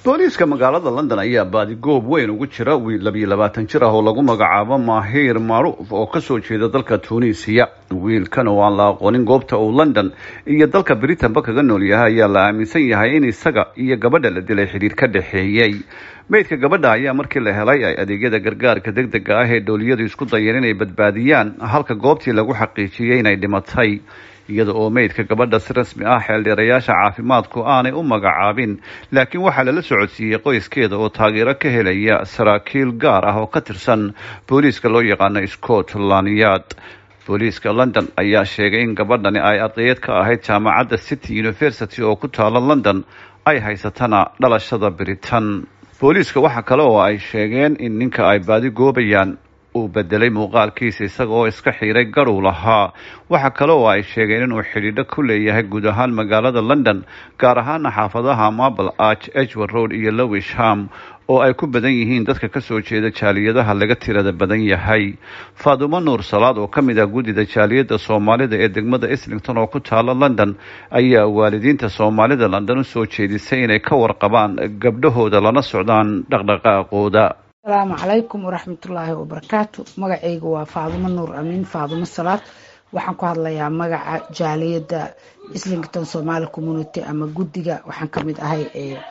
booliiska magaalada london ayaa baadigoob weyn ugu jira wiil labiyo labaatan jir ah oo lagu magacaabo mahiir macruuf oo kasoo jeeda dalka tunisiya wiilkan oo aan la aqoonin goobta uu london iyo dalka britanba kaga nool yahay ayaa la aaminsan yahay in isaga iyo gabadha la dilay xidhiir ka dhexeeyey meydka gabadha ayaa markii la helay ay adeegyada gargaarka deg dega ah ee dhooliyadu isku dayeen inay badbaadiyaan halka goobtii lagu xaqiijiyey inay dhimatay iyada oo meydka gabadha si rasmi ah xeeldheerayaasha caafimaadku aanay u magacaabin laakiin waxaa lala socodsiiyey qoyskeeda oo taageero ka helaya saraakiil gaar ah oo ka tirsan booliiska loo yaqaano scotland yard booliiska london ayaa sheegay in gabadhani ay ardayad ka ahayd jaamacadda city university oo ku taala london ay haysatana dhalashada britain booliiska waxaa kale oo ay sheegeen in ninka ay baadi goobayaan uu bedelay muuqaalkiisa isaga oo iska xiiray garuu lahaa waxaa kale oo ay sheegeen inuu xidhiidho ku leeyahay guud ahaan magaalada london gaar ahaana xaafadaha marble arch edgewood road iyo lowisham oo ay ku badan yihiin dadka kasoo jeeda jaaliyadaha laga tirada badan yahay faadumo nuur salaad oo ka mid ah guddida jaaliyadda soomaalida ee degmada islington oo ku taala london ayaa waalidiinta soomaalida london usoo jeedisay inay ka warqabaan gabdhahooda lana socdaan dhaqdhaqaaqooda asalaamu calaykum waraxmatullaahi wabarakaatu magacayga waa faadumo nuur amiin faadumo salaad waxaan ku hadlayaa magaca jaaliyadda islington somaali community ama guddiga waxaan kamid ahay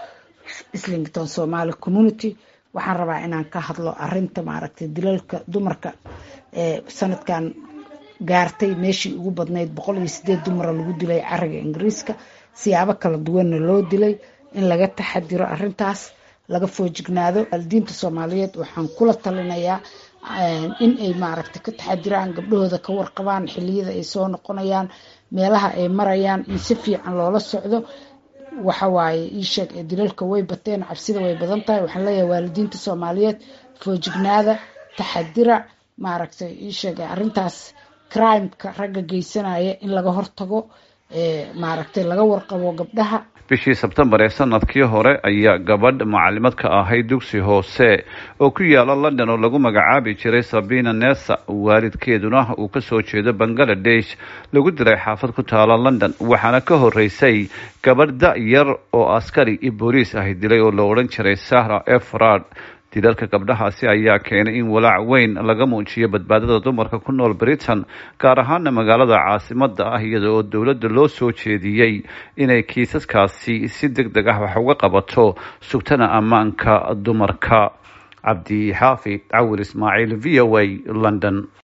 islington somaali community waxaan rabaa inaan ka hadlo arinta maaragtay dilalka dumarka ee sanadkan gaartay meeshii ugu badnayd boqol iyo sideed dumara lagu dilay cariga ingiriiska siyaabo kala duwanna loo dilay in laga taxadiro arintaas laga foojignaado waalidiinta soomaaliyeed waxaan kula talinayaa in ay maaragtay ka taxadiraan gabdhahooda ka warqabaan xiliyada ay soo noqonayaan meelaha ay marayaan in si fiican loola socdo waxawaaye iisheeg ee dilalka way bateen cabsida way badan tahay waxaan leeyahay waalidiinta soomaaliyeed foojignaada taxadira maaragtay iisheeg arintaas crimeka ragga geysanaya in laga hortago maaragtay laga warqabo gabdhaha bishii sebtembar ee sanadkii hore ayaa gabadh macalimad ka ahayd dugsi hoose oo ku yaala london oo lagu magacaabi jiray sabina nesa waalidkeeduna uu kasoo jeedo bangaladesh lagu dilay xaafad ku taala london waxaana ka horeysay gabadh da-yar oo askari iyo booliis ahi dilay oo la odhan jiray sahra efrad dilalka gabdhahaasi ayaa keenay in walaac weyn laga muujiyo badbaadada dumarka ku nool britain gaar ahaana magaalada caasimada ah iyada oo dowladda loo soo jeediyey inay kiisaskaasi si deg deg ah wax uga qabato sugtana ammaanka dumarka cabdi xaafid cawir ismaaciil v o a london